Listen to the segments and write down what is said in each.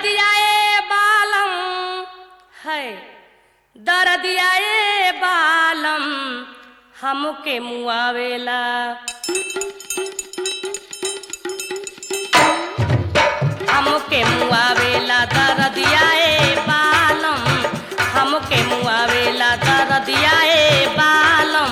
दर्दिया ए बालम है दर्दिया ए बालम हमके मुआवेला हमके मुआवेला दर्दिया ए बालम हमके मुआवेला दर्दिया ए बालम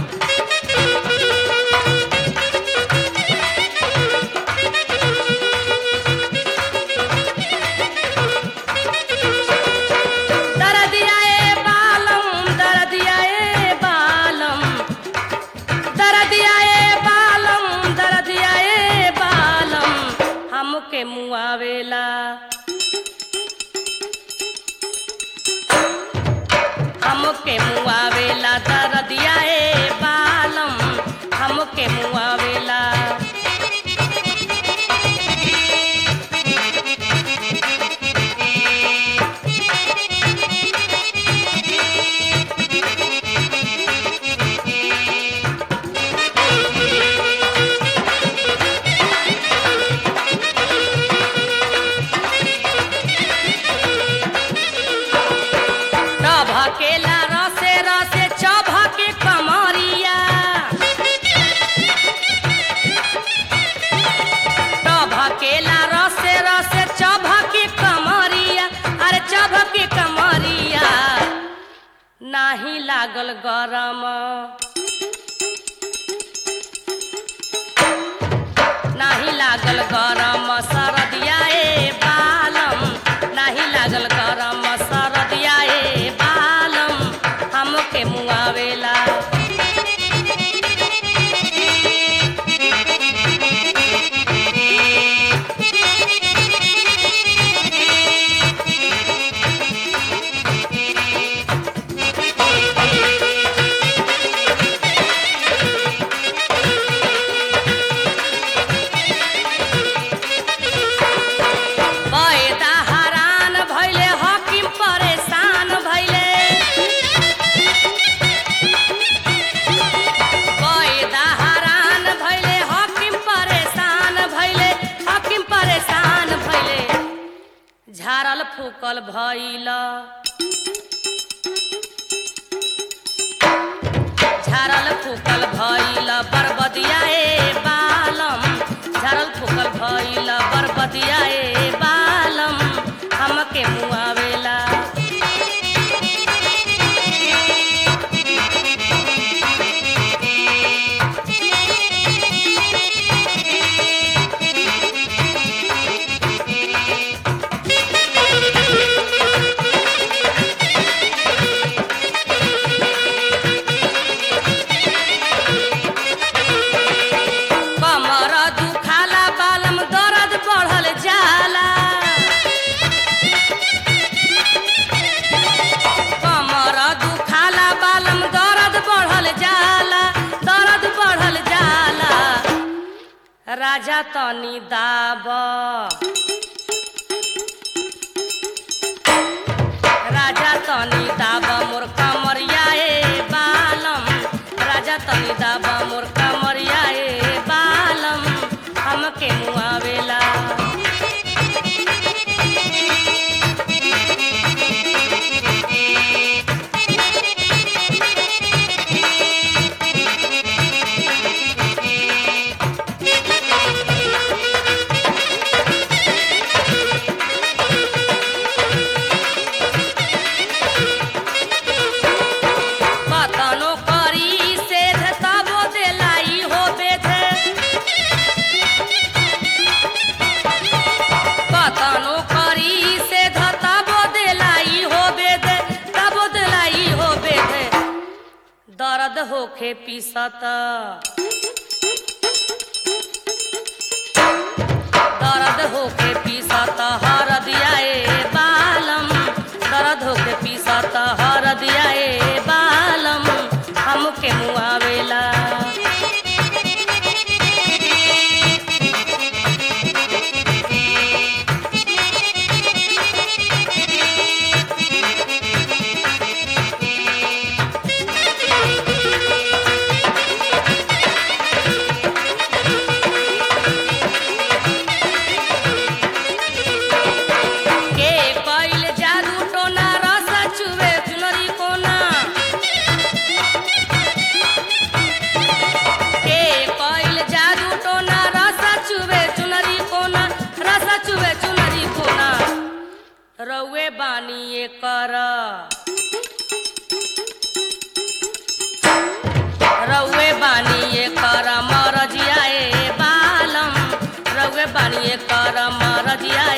दर्दिया ए बालम दर्दिया ए बालम दर्दिया ए बालम दर्दिया ए बालम हमके मुआवेला हमके मुआवेला दर्दिया ए बालम हमके मुआवेला चभकेला रसे रसे चभके कमरिया चभकेला रसे रसे चभके कमरिया अरे चभके कमरिया नाही लागल गरम नाही लागल गरम सरदिया ए बालम नाही लागल गरम सरदिया ए बालम हमके मुआवेला पैदा हरान भैले हकीम परेशान भैले पैदा हरान भैले हकीम परेशान भैले हकीम परेशान भैले झारल फूकल भैल झारल फूकल भैल बरबदिया ए बालम झारल फूकल भैल बरबदिया ए बालम हमके मुआवेला कमर दुखाला बालम दर्द बढ़ल जाला कमर दुखाला बालम दर्द बढ़ल जाला दर्द बढ़ल जाला राजा तनी दाब राजा तनी दाब मोर कमरिया ए बालम राजा तनी दाब मोर कमरिया ए बालम हमके मुआवेला कतनो करी सेध तबो देलाई हो बेधे कतनो करी सेध तबो देलाई हो बेधे तबो देलाई हो बेधे दर्द होखे पीसत दर्द होके पीसत हरदिया ए बालम दर्द होके पीसत हरदिया ए बालम हमके मुआवेला कर रउए बानिए कर मरजिया ए बालम रउए बानिए कर मरजिया